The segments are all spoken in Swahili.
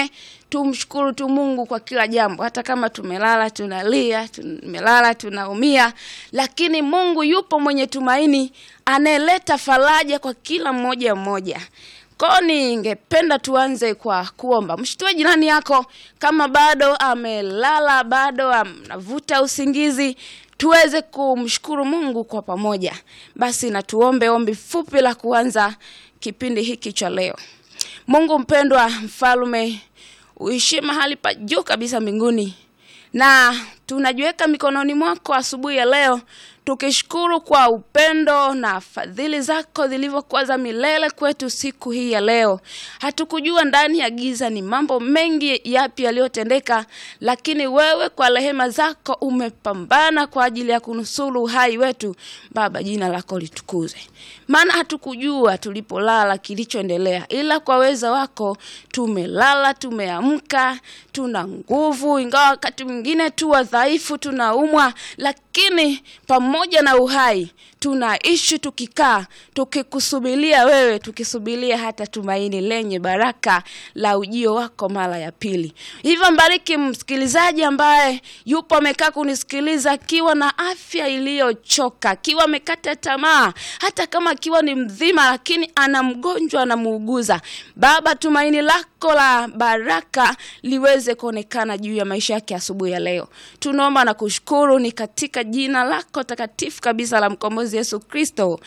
mwingine tumshukuru tu Mungu kwa kila jambo, hata kama tumelala tunalia, tumelala tunaumia, lakini Mungu yupo mwenye tumaini, anayeleta faraja kwa kila mmoja mmoja. Kwa ningependa tuanze kwa kuomba. Mshtue jirani yako kama bado amelala, bado anavuta usingizi, tuweze kumshukuru Mungu kwa pamoja. Basi na tuombe ombi fupi la kuanza kipindi hiki cha leo. Mungu mpendwa, mfalme uishi mahali pa juu kabisa mbinguni, na tunajiweka mikononi mwako asubuhi ya leo tukishukuru kwa upendo na fadhili zako zilivyokuwa za milele kwetu siku hii ya leo. Hatukujua ndani ya giza ni mambo mengi yapi yaliyotendeka, lakini wewe kwa rehema zako umepambana kwa ajili ya kunusuru uhai wetu. Baba, jina lako litukuzwe, maana hatukujua tulipolala kilichoendelea, ila kwa weza wako tumelala, tumeamka, tuna nguvu, ingawa wakati mwingine tu wadhaifu, tunaumwa, lakini pamoja na uhai tunaishi tukikaa tukikusubiria wewe, tukisubiria hata tumaini lenye baraka la ujio wako mara ya pili. Hivyo mbariki msikilizaji ambaye yupo amekaa kunisikiliza akiwa na afya iliyochoka, akiwa amekata tamaa, hata kama akiwa ni mzima, lakini ana mgonjwa anamuuguza. Baba, tumaini lako la baraka liweze kuonekana juu ya maisha yake asubuhi ya leo. Tunaomba na kushukuru ni katika jina lako takatifu kabisa la mkombozi Yesu Kristo,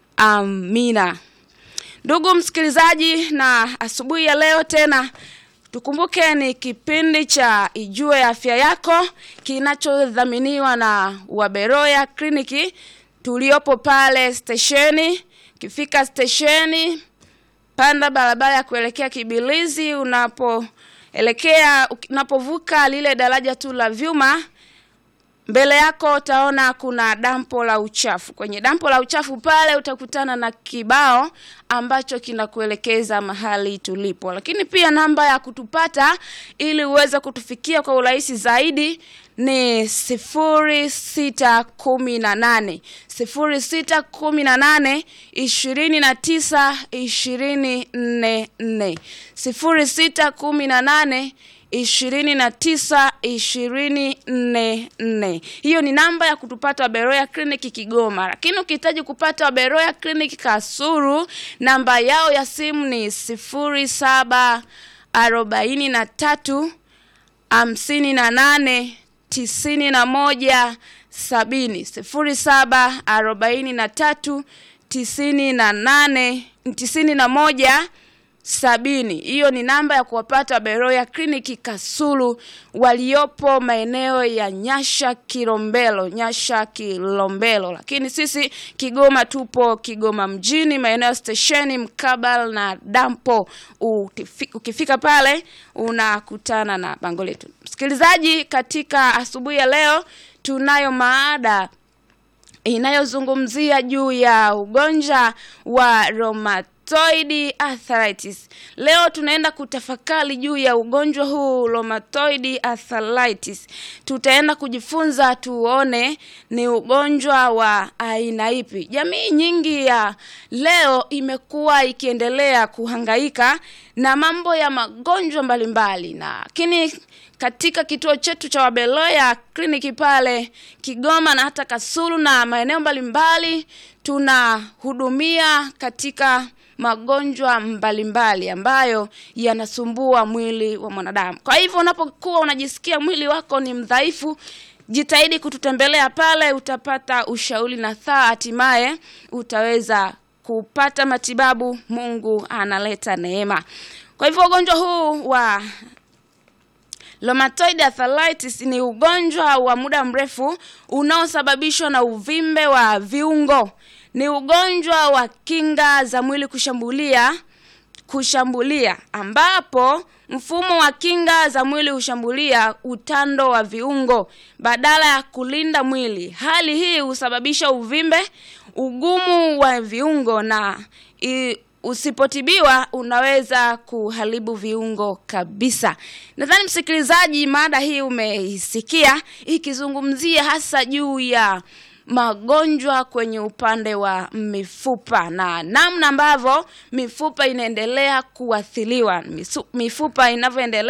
amina. Ndugu msikilizaji, na asubuhi ya leo tena tukumbuke ni kipindi cha Ijue Afya Yako kinachodhaminiwa na Waberoya Kliniki tuliopo pale stesheni. Ukifika stesheni, panda barabara ya kuelekea Kibilizi, unapoelekea unapovuka lile daraja tu la vyuma mbele yako utaona kuna dampo la uchafu. Kwenye dampo la uchafu pale utakutana na kibao ambacho kinakuelekeza mahali tulipo, lakini pia namba ya kutupata ili uweze kutufikia kwa urahisi zaidi ni sifuri sita kumi na nane sifuri sita kumi na nane ishirini na tisa ishirini nne nne sifuri sita kumi na nane ishirini na tisa ishirini nne nne. Hiyo ni namba ya kutupata Waberoya Clinic Kigoma, lakini ukihitaji kupata Waberoya Clinic Kasuru, namba yao ya simu ni sifuri saba arobaini na tatu hamsini na nane tisini na moja sabini sifuri saba arobaini na tatu tisini na nane tisini na moja sabini. Hiyo ni namba ya kuwapata Beroya Kliniki Kasulu waliopo maeneo ya Nyasha Kilombero, Nyasha Kilombero. Lakini sisi Kigoma tupo Kigoma mjini, maeneo stesheni mkabala na dampo. Ukifika pale unakutana na bango letu. Msikilizaji, katika asubuhi ya leo tunayo maada inayozungumzia juu ya ugonjwa wa roma rheumatoid arthritis. Leo tunaenda kutafakari juu ya ugonjwa huu rheumatoid arthritis. Tutaenda kujifunza tuone ni ugonjwa wa aina ipi. Jamii nyingi ya leo imekuwa ikiendelea kuhangaika na mambo ya magonjwa mbalimbali, lakini katika kituo chetu cha Waberoya kliniki pale Kigoma na hata Kasulu na maeneo mbalimbali tunahudumia katika magonjwa mbalimbali ambayo yanasumbua mwili wa mwanadamu. Kwa hivyo unapokuwa unajisikia mwili wako ni mdhaifu, jitahidi kututembelea pale, utapata ushauri na thaa, hatimaye utaweza kupata matibabu. Mungu analeta neema. Kwa hivyo ugonjwa huu wa Rheumatoid arthritis ni ugonjwa wa muda mrefu unaosababishwa na uvimbe wa viungo. Ni ugonjwa wa kinga za mwili kushambulia kushambulia ambapo mfumo wa kinga za mwili hushambulia utando wa viungo badala ya kulinda mwili. Hali hii husababisha uvimbe, ugumu wa viungo na i, usipotibiwa unaweza kuharibu viungo kabisa. Nadhani msikilizaji, mada hii umeisikia ikizungumzia hasa juu ya magonjwa kwenye upande wa mifupa na namna ambavyo mifupa inaendelea kuathiriwa, mifupa inavyoendelea